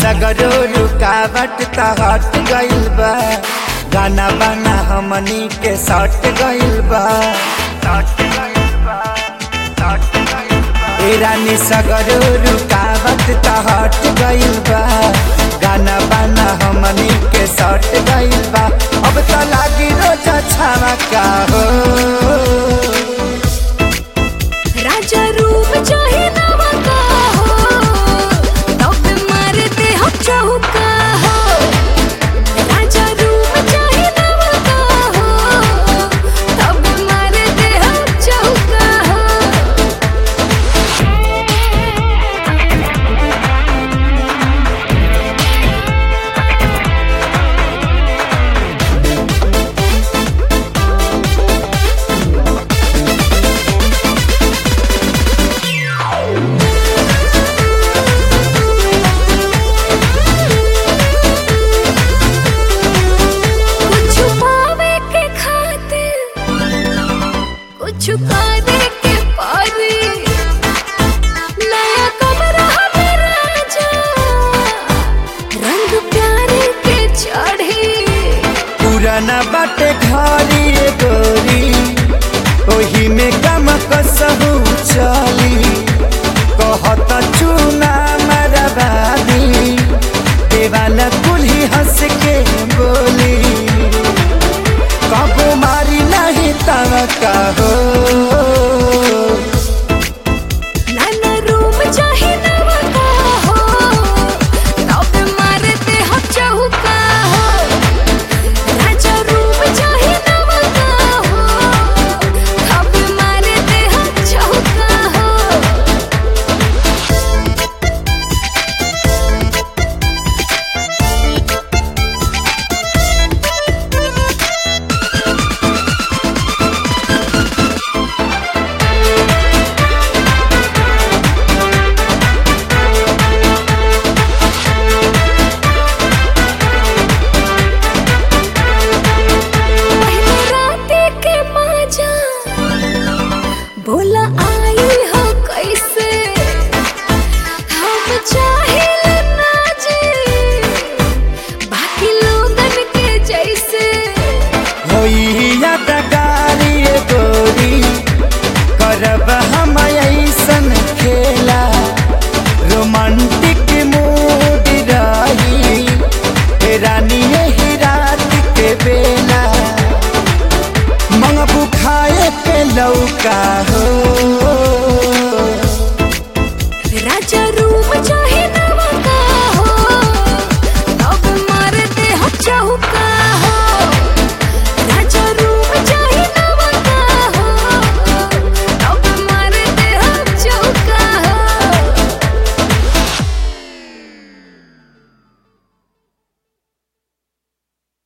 सगरो रुकावट त हट गइल बा गाना बाना हमनी के सट गइल बा ए रानी सगरो रुकावट त हट गइल बा गाना बाना हमनी के सट गइल बा अब त लागी रोज छावा का हो राजा रूप चाहे नवा का हो तब मारते हम चौका हो राजा रूप चाहे नवा का हो तब मारते हम चौका हो कुछ पावे के खातिर कुछ करे के पारी नया कमरा हमें राजा रंग प्यारे के चढ़ी पुराना बाटे घरी रे गोरी ओही में गम कसहु चली कहत चूना मरबादी देवाला कुल्ही हंस के बोली कबो मारी नहीं तव कहो नाना रूम चाहे नवा का हो तब मारते हम चौका हो राजा रूम चाहे नवा का हो तब मारते हम चौका हो पहले राते के माजा बोला आई हो कैसे हम चाहे ना जी बाकी लोगन के जैसे होई यादगारी रे गोरी करब हम ऐसन खेला रोमांटिक मूड रही ए रानी यही रात के बेला मंगबू खाए के लौका हो